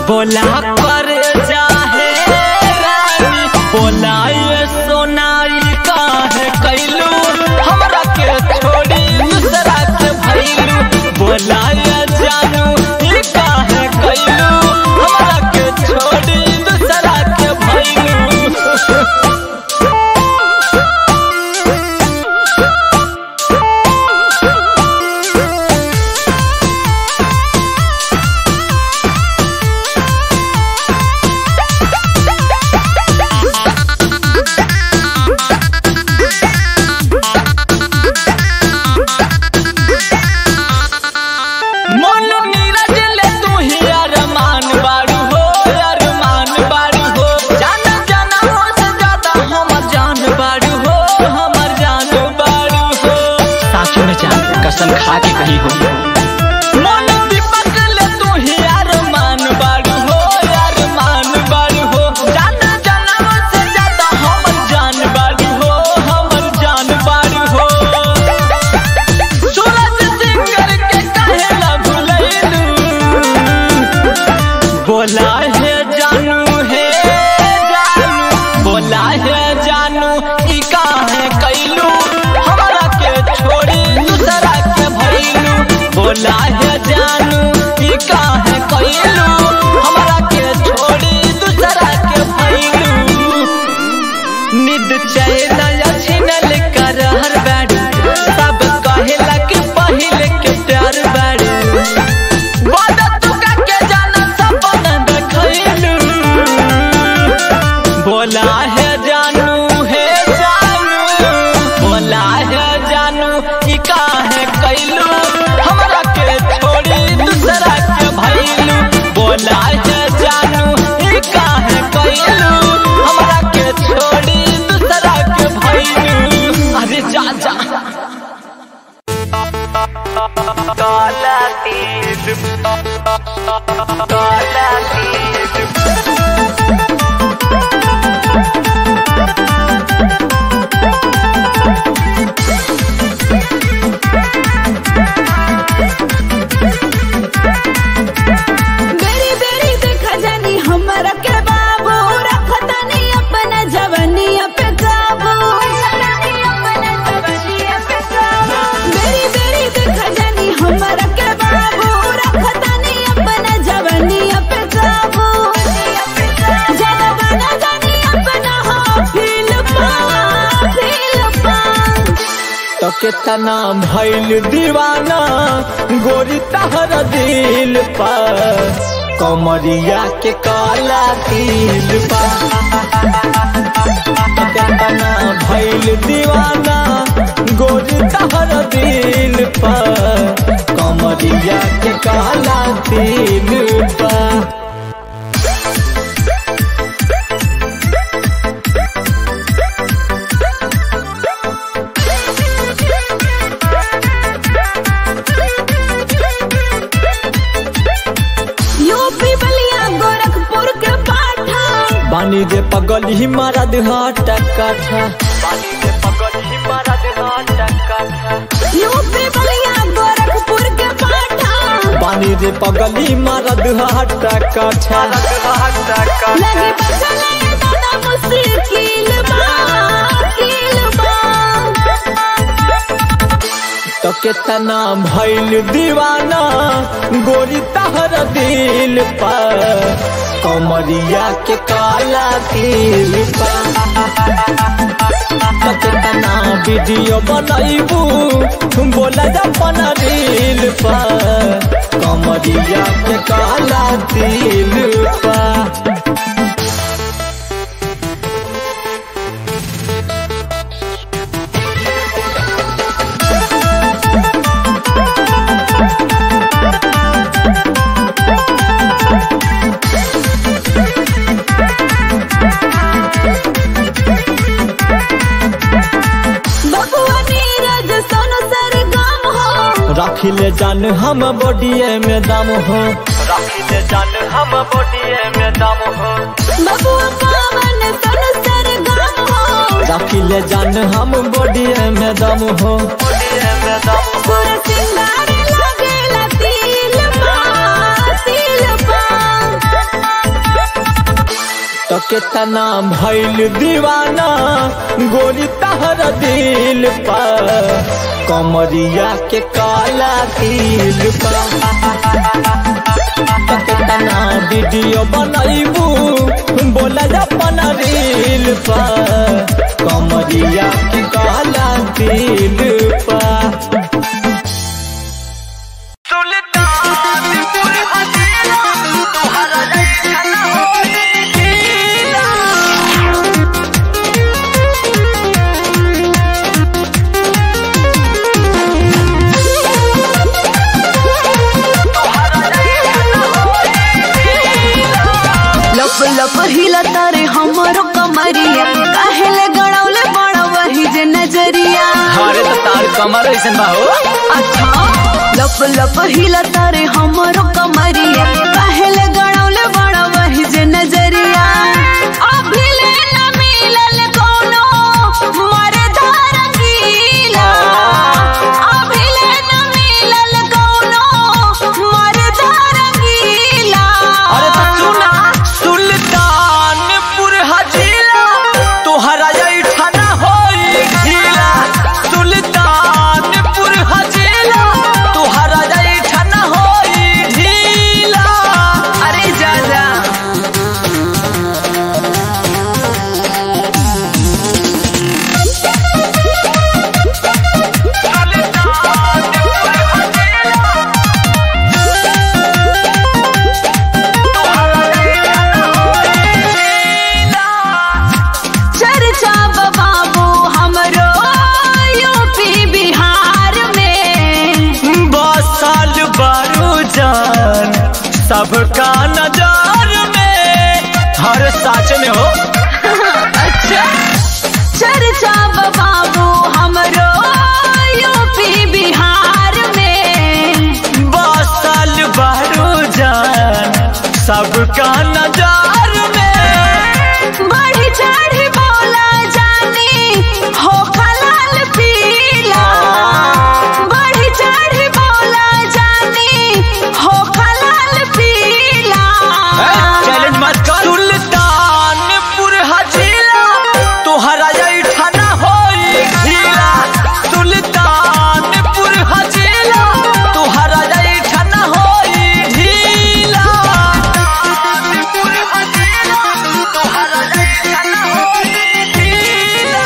बोला कर जाहे रानी बोला ये सोनाई काहे कैलू हमरा के छोड़ी दूसरा के भैलू बोला ये जानू ई काहे कैलू हमरा के छोड़ी दूसरा के भैलू मन नीरज ले तू ही अरमान बारू हो अरमान बारू हो जान जाना हो से ज्यादा हमर जान बारू हो हमर जान बारू हो सासू में जान कसम खा के कही हो मन दीपक ले तू ही अरमान बारू हो अरमान बारू हो जान जाना हो से ज्यादा हमर जान बारू हो हमर जान बारू हो सूरज सिंगर के कहेला भुलैलू बोला है जानू है जानू बोला है जानू ई काहे कैलू हमरा के छोड़ी दूसरा के भैलू बोला है जानू ई काहे कैलू हमरा के छोड़ी दूसरा के भैलू निद चैन छिनल कर हर बाड़ी सब कहेला कि पहिले के प्यार बाड़ी वादा तू का के जाना सपना देखैलू बोला है जानू है जानू बोला है जानू ई काहे कैलू हमरा के छोड़ी दूसरा के भैलू बोला है जानू ई काहे कैलू हमरा के छोड़ी दूसरा के भैलू अरे जा जा बेरी बेरी देखा जानी हमरा के बाबू रखतानी अपना जवानिया पे काबू बेरी बेरी देखा जानी हमरा के बाबू रखतानी अपना जवानिया पे काबू ज्यादा गाना गानी अपना हो फील पा फील पा तो कितना भैल दीवाना गोरी तहर दिल पर कमरिया के काला तिल पर तो कितना भैल दीवाना गोरी तहर दिल पर कमरिया के काला तिल पर यूपी बलिया गोरखपुर के पाठा बानी जे पगल ही मारा देहाट काठा यूपी बलिया गोरखपुर के पाठा बानी रे पगली मारा देहाट काठा लगी बसले दादा मुश्किल बा किल बा तो कितना भैल दीवाना गोरी तहर दिल पर कमरिया के काला तिल पर तो कितना वीडियो बनैबू बोला अपन रील पर कमरिया के काला तिल पर बबुआ नीरज सोनू सरगम हो रखिले जान हम बॉडीए में दम हो रखिले जान हम बॉडीए में दम हो बबुआ कामन सोनू सरगम हो रखिले जान हम बॉडीए में दम हो बॉडीए में दम पूरा सिंगार लगेला तिल बा तिल बा तो कितना भइल दीवाना गोरी तहर दिल पर कमरिया के काला दिल पर तो कितना वीडियो बनैबू बोला अपन रील पर कमरिया के काला दिल पर लप लप हिला तारे हमरो कमरिया काहेले गड़ौले बड़ा वही जे नजरिया अरे तो तार कमर ऐसन बा हो अच्छा लप लप हिला तारे हमरो कमरिया काहेले गड़ौले बड़ा वही जे नजरिया अभी ले न मिलल कोनो मरदार गीला अभी ले न मिलल कोनो मरदार गीला अरे तो सुना सुल्तानपुर हजीला तोहरा ऐठना होई ढीला सुल्तानपुर हजीला तोहरा ऐठना होई ढीला अरे जा जा चर्चा बाबू हमरो यूपी बिहार में बसल बारू जान सबका नजर में हर साच में हो अच्छा चर्चा बाबू हमरो यूपी बिहार में बसल बारू जान सबका नजर में बढ़ी चढ़ी बोला जानी हो खलाल पीला बढ़ी चढ़ी बोला जानी हो खलाल पीला चैलेंज मत कर सुल्तानपुर हजीला तोहरा ऐठना होई ढीला सुल्तानपुर हजीला तोहरा ऐठना होई ढीला सुल्तानपुर हजीला तोहरा ऐठना होई ढीला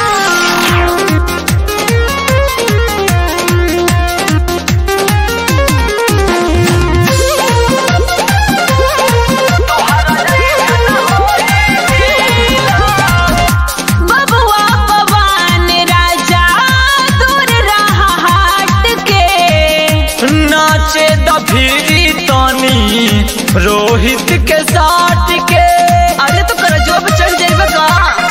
बबुआ पवन राजा दूर रहा हाट के नाचे दफीरी तनी रोहित के साथ के अरे तो कर जो चढ़ जाइबा का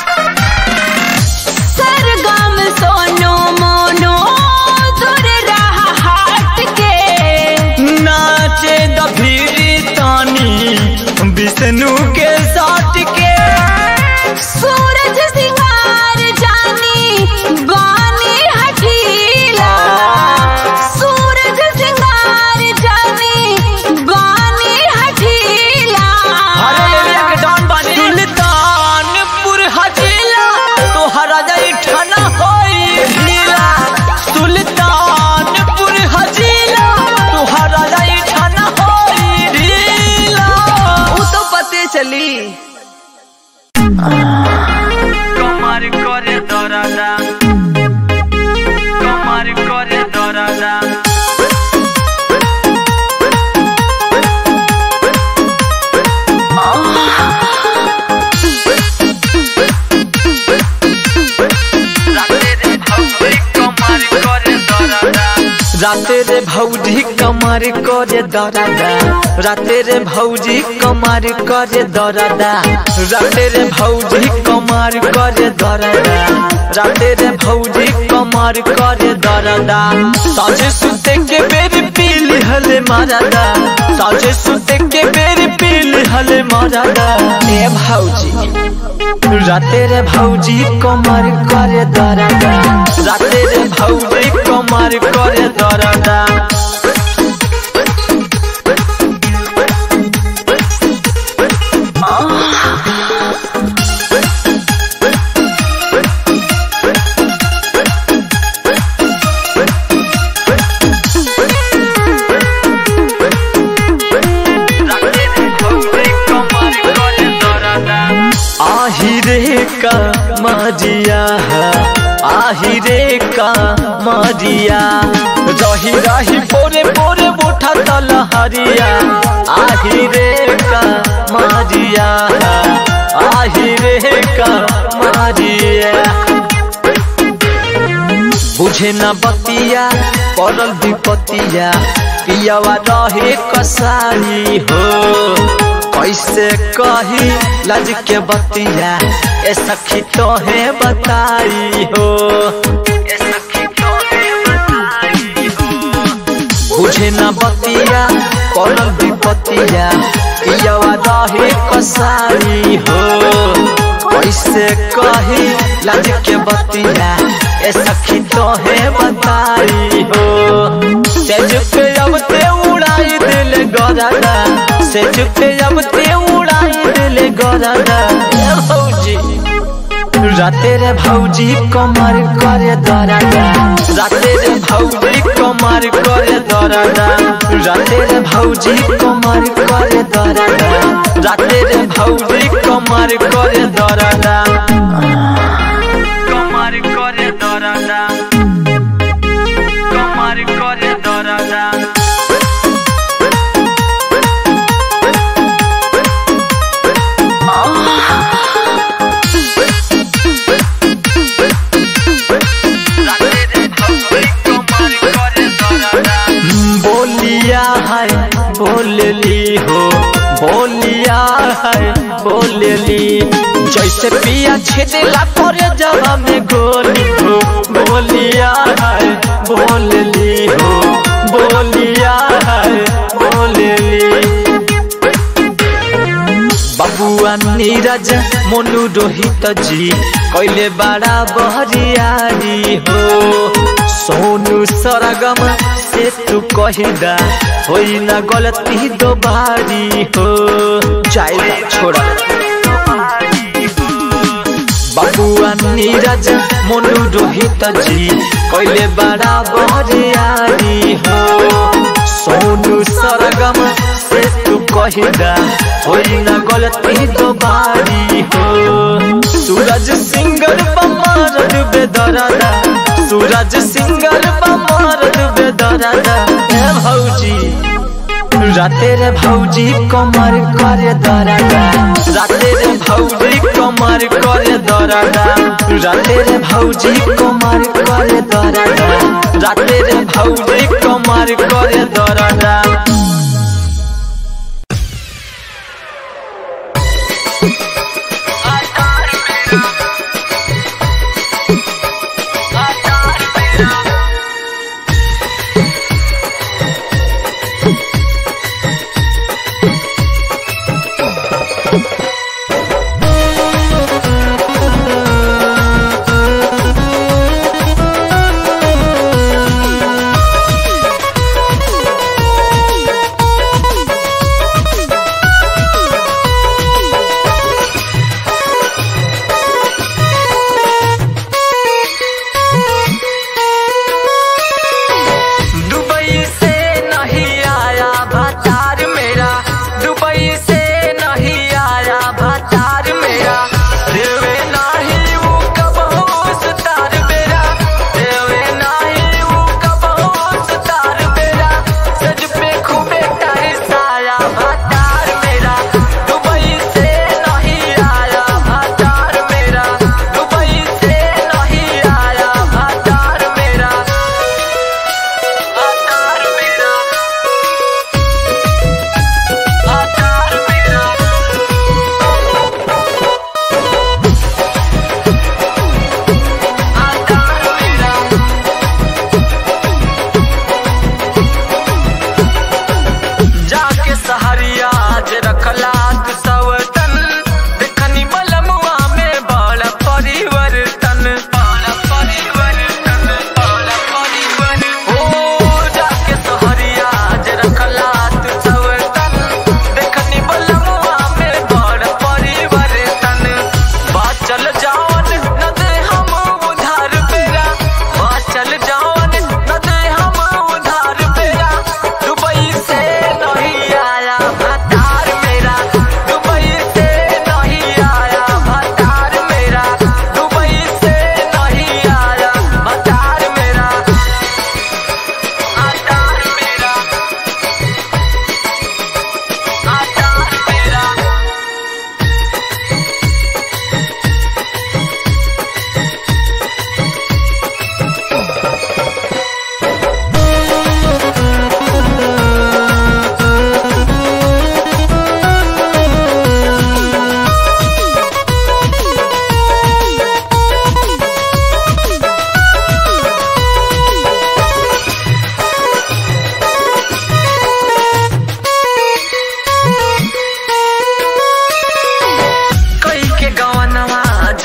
सरगम सोनो मोनो दूर रहा हाट के नाचे दफीरी तानी विष्णु के साथ के सूरज सिंगार जानी बानी हठीला सूरज सिंगार जानी बानी हठीला हरे एरिया के डॉन बानी सुल्तानपुर हजीला तोहरा ऐठना होई ढीला सुल्तानपुर हजीला तोहरा ऐठना होई ढीला ऊ तो पते चली कमर करे दरादा कमर करे दरादा राते रे भौजी कमर करे दरादा राते रे भौजी कमर करे दरादा राते रे भौजी कमर करे दरादा राते रे भौजी कमर करे दरादा साझे सुते के बेर पील हले मारादा साझे सुते के बेर पील हले मारादा ए भौजी राते रे भौजी कमर करे दरादा राते रे भौजी कमर करे दरादा आही रे का मरिया रही रही बोरे बोरे बोठा तल हरिया आही रे का मरिया आही रे का मरिया बुझे न बतिया पड़ल विपतिया पियावा रहे कसाई हो कैसे कही लज के बतिया ए सखी तोहे बताई हो ए सखी तोहे बताई हो बुझे न बतिया पड़ल विपतिया पियावा रहे कसाई हो कैसे कही लज के बतिया ए सखी तोहे बताई हो सेज पे अब ते उड़ाई दिल गरादा सेज पे अब ते उड़ाई दिल गरादा ए भौजी राते रे भौजी कमर करे दरादा राते रे भौजी कमर करे दरादा राते रे भौजी कमर करे दरादा राते रे भौजी कमर करे दरादा कमर करे दरादा कमर करे दरादा बोलिया है बोलली हो बोलिया है बोलली जैसे पिया छेदेला करे जवा में गोली हो बोलिया है बोलली हो बोलिया है बोलली बबुआ नीरज मोनू रोहित जी कैले बड़ा बहरियारी हो सोनू सरगम से तू कहिदा होई ना गलती दोबारी हो जाए छोड़ा बबुआ नीरज मोनू रोहित जी कैले बड़ा बहरियारी हो सोनू सरगम से तू कहिदा होई ना गलती दोबारी हो सूरज सिंगर बमार डूबे दरादा सूरज सिंगर बमार डूबे दरादा ए भौजी राते रे भौजी कमर करे दरादा राते रे भौजी कमर करे दरादा राते रे भौजी कमर करे दरादा राते रे भौजी कमर करे दरादा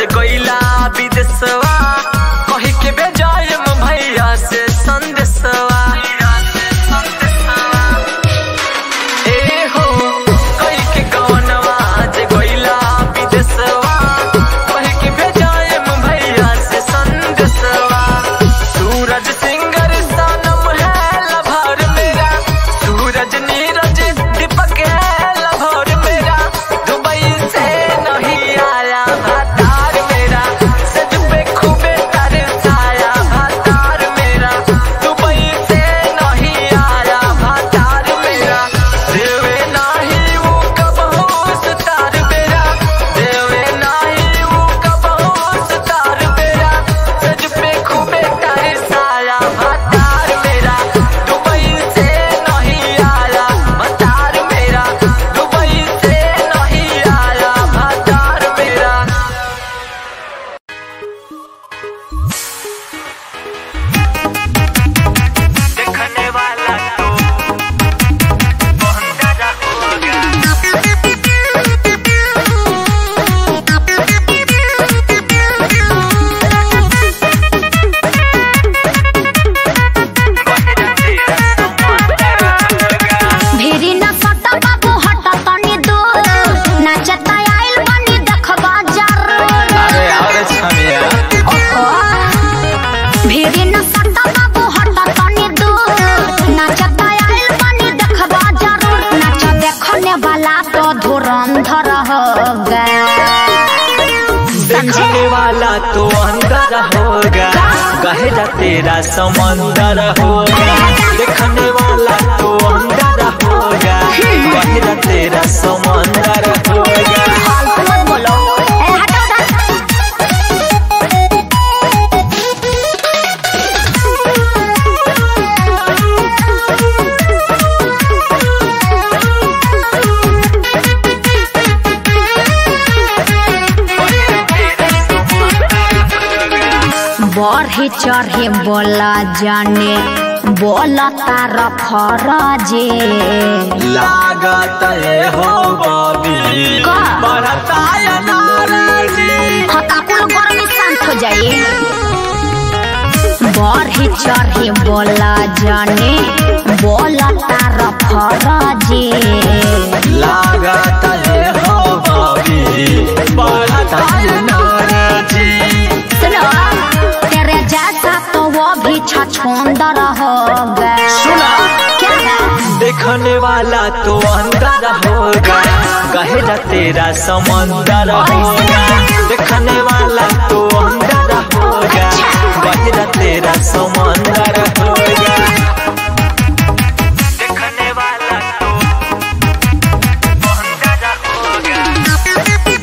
गईला विदेशवा कही के बेजायम भैया से संदेशवा ए हो कही के गवनवा जे गईला विदेशवा कही के बेजायम भैया से संदेशवा सूरज सिंगर सनम है लभर मेरा सूरज नीरज दीपक है लभर मेरा दुबई से नहीं आया भातार मेरा सज पे खूबे तरसाया भातार मेरा दुबई से नहीं आया भातार मेरा देवे नाही वो कब होश तार मेरा देवे नाही वो कब होश तार मेरा सज पे खूबे तरसाया भातार मेरा दुबई से नहीं आया भातार मेरा दुबई से नहीं आया भातार मेरा देखने वाला तो बहुत ज्यादा होगा भिरी न सट बाबू हट तनी दूर नाचता आइल बनी देखबा जरूर अरे और छमिया ओहो भिरी न सट बाबू हट तनी दूर नाचता आइल बनी देखबा जरूर नाच देखने वाला तो धुरंधर हो गया देखने वाला तो अंदर होगा कहेगा तेरा समंदर होगा देखने वाला तो अंदर होगा कहेगा तेरा समंदर होगा फालतू मत बोलो ए हटो उधर बढ़ी चढ़े बोला जाने बोला तार फरजे लागत है हो बॉबी का? बढ़ता है नाराजी हताकुल गर्मी शांत हो जाइए बढ़ी चढ़े बोला जाने बोला तार फरजे लागत है हो बॉबी बढ़ता है नाराजी सुनो तेरे जैसा तो वो भी छछोंदर हो गए सुना क्या है देखने वाला तो अंदर होगा कहेगा तेरा समंदर होगा देखने वाला तो अंदर होगा कहेगा तेरा समंदर होगा देखने वाला तो अंदर होगा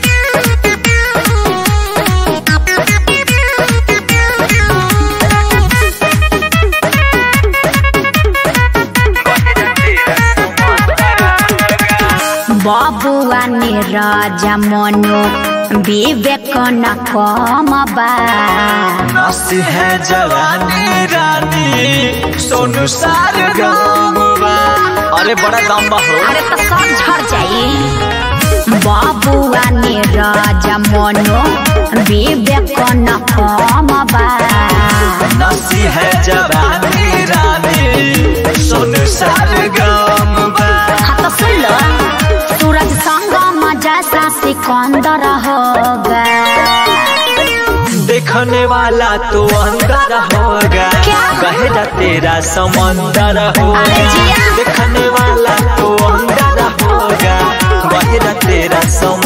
बाबुआ ने राजा मनो विवेक न कम बा नस है जवानी रानी सोनू सार गाँववा अरे बड़ा लंबा हो अरे तो सब झड़ जाई बाबुआ ने राजा मनो विवेक न कम बा नसी है जवानी रानी सोनू सार गाँववा हाँ तो सुन लो सूरज संगम जैसा सिकंदर हो गए देखने वाला तो अंदर होगा क्या? कहेगा तेरा समंदर अरे होगा जिया। देखने वाला तो अंदर होगा कहेगा तेरा समंदर